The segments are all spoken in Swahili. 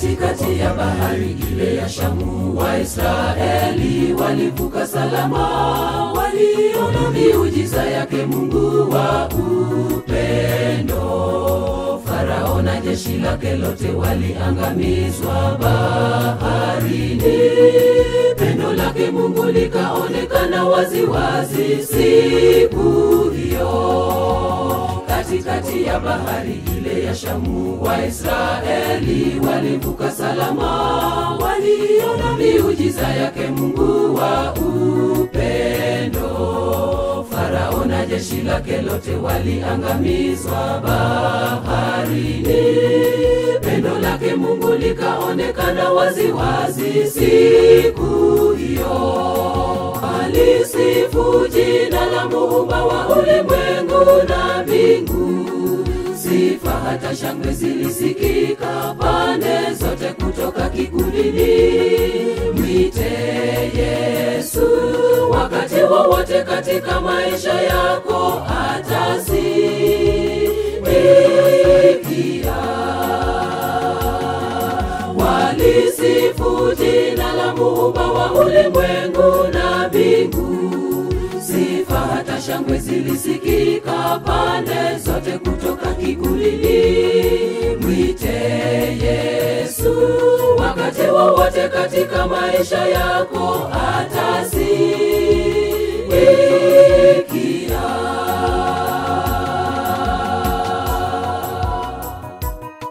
katikati ya bahari ile ya Shamu. Waisraeli walivuka salama, waliona miujiza yake Mungu wa upendo. Farao na jeshi lake lote waliangamizwa baharini. Pendo lake Mungu likaonekana waziwazi siku hiyo katikati ya bahari ile ya Shamu. Waisraeli walivuka salama, waliona miujiza yake Mungu wa upendo. Farao na jeshi lake lote waliangamizwa baharini. Pendo lake Mungu likaonekana waziwazi siku hiyo. Alisifu jina la muumba wa ulimwengu na mbingu. Sifa hata shangwe zilisikika pande zote kutoka kikundini. Mwite Yesu wakati wowote katika maisha yako, atasikia. Walisifu jina la muumba wa ulimwengu na mbingu. Sifa hata shangwe zilisikika pande zote kutoka kikundini. Mwite Yesu wakati wowote katika maisha yako, atasikia.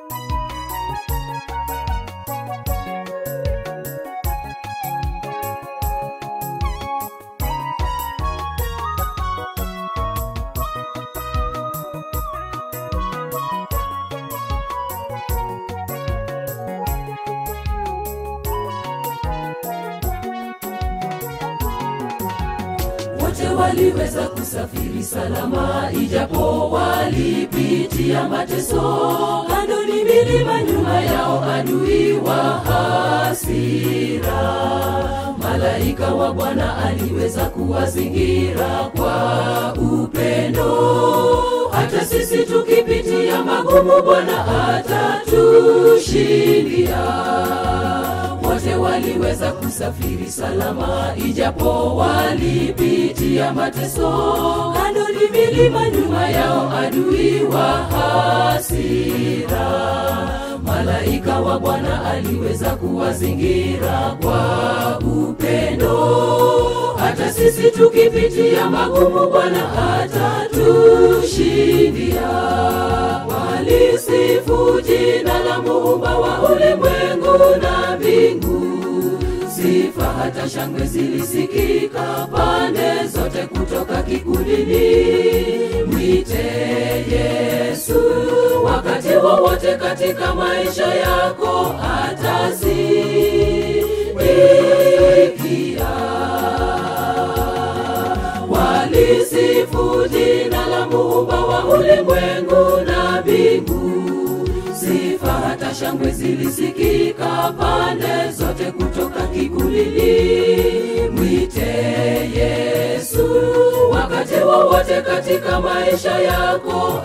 wote waliweza kusafiri salama, ijapo walipitia mateso. Kando ni milima, nyuma yao adui wa hasira. Malaika wa Bwana aliweza kuwazingira kwa upendo. Hata sisi tukipitia magumu, Bwana atatushindia wote waliweza kusafiri salama, ijapo walipitia mateso. Kando ni milima, nyuma yao adui wa hasira. Malaika wa Bwana aliweza kuwazingira kwa upendo. Hata sisi tukipitia magumu, Bwana atatushindia. Walisifu jina la muumba wa ulimwengu na mbingu. Sifa hata shangwe zilisikika pande zote kutoka kikundini. Mwite Yesu wakati wowote katika maisha yako, atasikia. Walisifu jina la muumba wa ulimwengu na mbingu. Sifa hata shangwe zilisikika pande zote kutoka kikundini. Mwite Yesu wakati wowote katika maisha yako,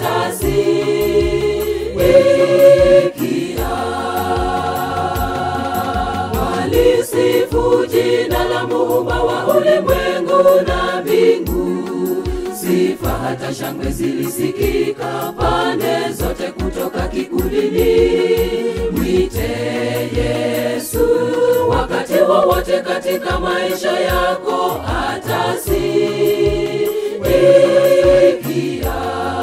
atasikia. Walisifu jina la muumba wa ulimwengu na mbingu. Sifa hata shangwe zilisikika pande zote kutoka kikundini. Mwite Yesu wakati wowote katika maisha yako, atasikia.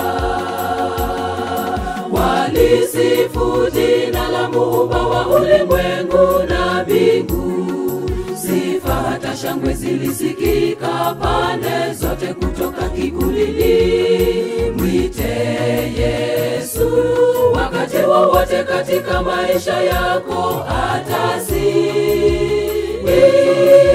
Walisifu jina la muumba wa ulimwengu na mbingu. Sifa hata shangwe zilisikika pande zote kutoka kikundini. Mwite Yesu wakati wowote katika maisha yako, atasikia.